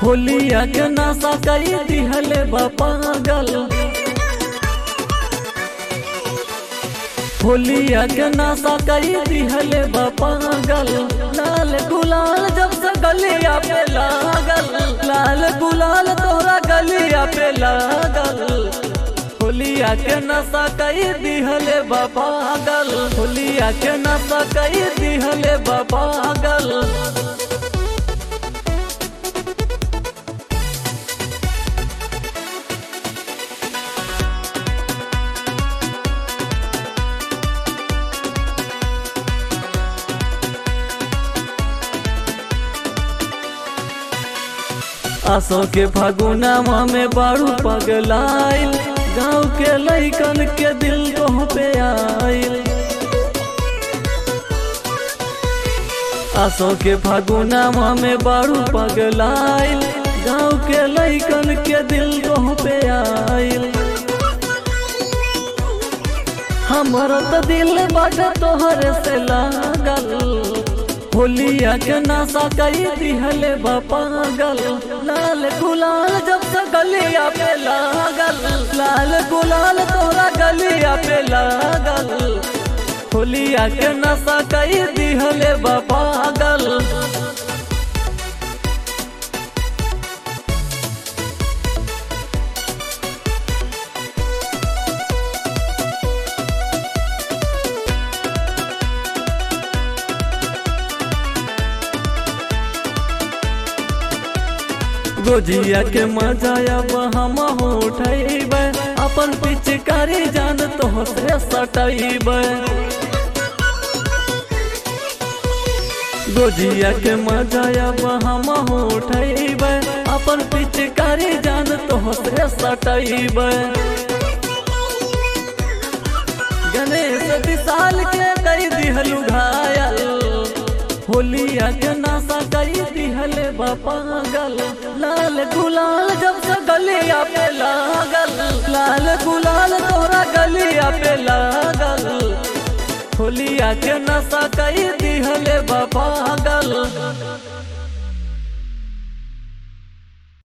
होलिया के नशा कई दिहले बा पागल होलिया के नशा कई दिहले बा पागल लाल गुलाल जब से गलिया पे लागल लाल गुलाल तोरा गलिया पे लागल होलिया के नशा कई दिहले बा पागल होलिया के नशा कई दिहले बा पागल आसो के फागुनामा में बारू पगलाइल गाँव के लैकन के दिल को पे आइल आसो के फागुनामा में बारू पगलाइल गाँव के लैकन के दिल को पे आइल हमर तो दिल बाट तोहरे से लागल होलिया के नशा कई दिहले बा पागल लाल गुलाल जब से गलिया पे लागल लाल गुलाल तोरा गलिया पे लागल होलिया के नशा कई दिहले बा पागल गोजिया के मजा अब हम उठब अपन पिचकारी जान तो से सटब गोजिया के मजा अब हम उठब अपन पिचकारी जान तो से सटब गणेश विशाल के कई दिहलू घायल होलिया के नशा कई दिहले बा पागल लाल गुलाल जब से गलिया पे लागल लाल गुलाल तोरा गलिया पे लागल होलिया के नशा कई